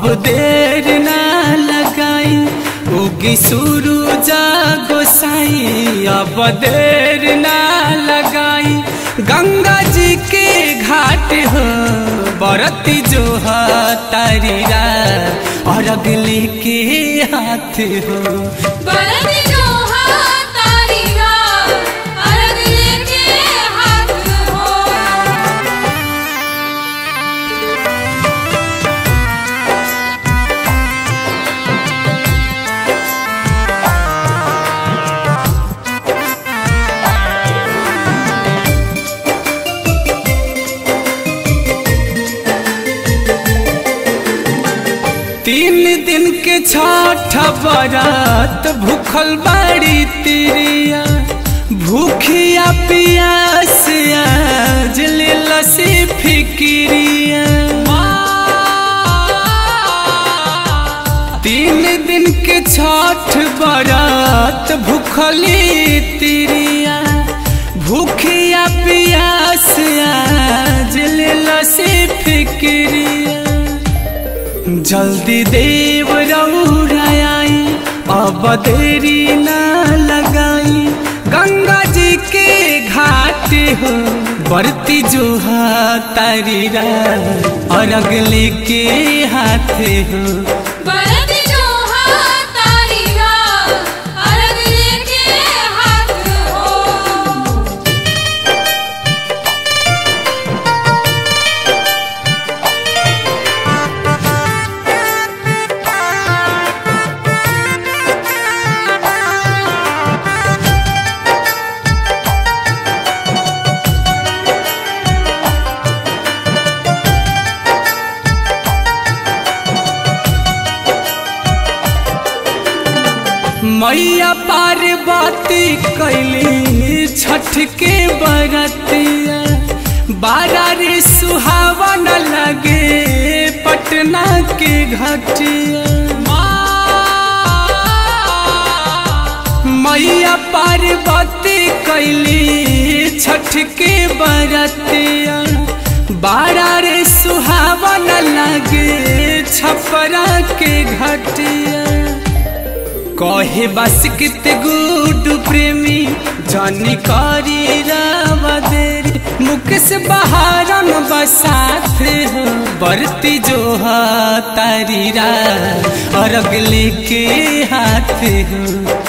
देर ना लगाई उगी शुरू जा गोसाई अब देर ना लगाई गंगा जी के घाट हो बरती जो तारीरा और अगले के हाथ हो बरत जो तारी रात अरग लेके हाथ हो तीन दिन के छठ बरात भूखल बाड़ी तिरिया भूखिया पियास आज लसी फिक्रिया तीन दिन के छठ बरात भूखली तिरिया भूखिया पियास आज लसी फिक्रिया जल्दी देव रौराई अब देरी ना लगाई गंगा जी के घाट हो बरती जो तारीरा और अगले के हाथ हो बरत जो तारी रात अरग लेके हाथ हो मैया पार्वती कैली छठ के बरतिया बारा रे सुहावन लगे पटना के घटिया मैया पार्वती कैली छठ के बरतिया बारा रे सुहावन लगे छपरा के घटिया कहे बस कित गुड प्रेमी जानी करी रावदेरी मुकेश बहारन बसाथ हो बरती जो तारीरा और अगले के हाथ हो